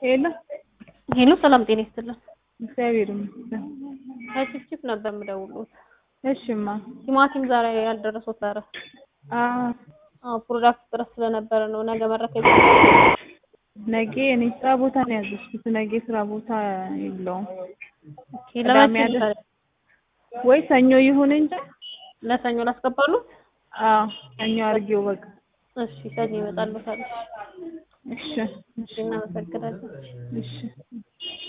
ሄሎ ሄሎ ሰላም ጤና ይስጥልን። እግዚአብሔር ይመስገን። ከችፕችፕ ነበር የምደውሉት። እሺማ ቲማቲም ዛሬ ያልደረሱት ዛሬ አዎ አዎ ፕሮዳክት ጥረት ስለነበረ ነው። ነገ መረከብ ነገ እኔ ስራ ቦታ ነው ያዘዝኩት። ነገ ስራ ቦታ የለውም ኦኬ። ቅዳሜ ለመቼ አይደል? ይሻላል? ወይ ሰኞ ይሁን እንጂ ለሰኞ ላስገባሉ? አዎ ሰኞ አድርጌው በቃ እሺ ሰኞ ይመጣሉ። ታዲያ እሺ እሺ እናመሰግናለን። እሺ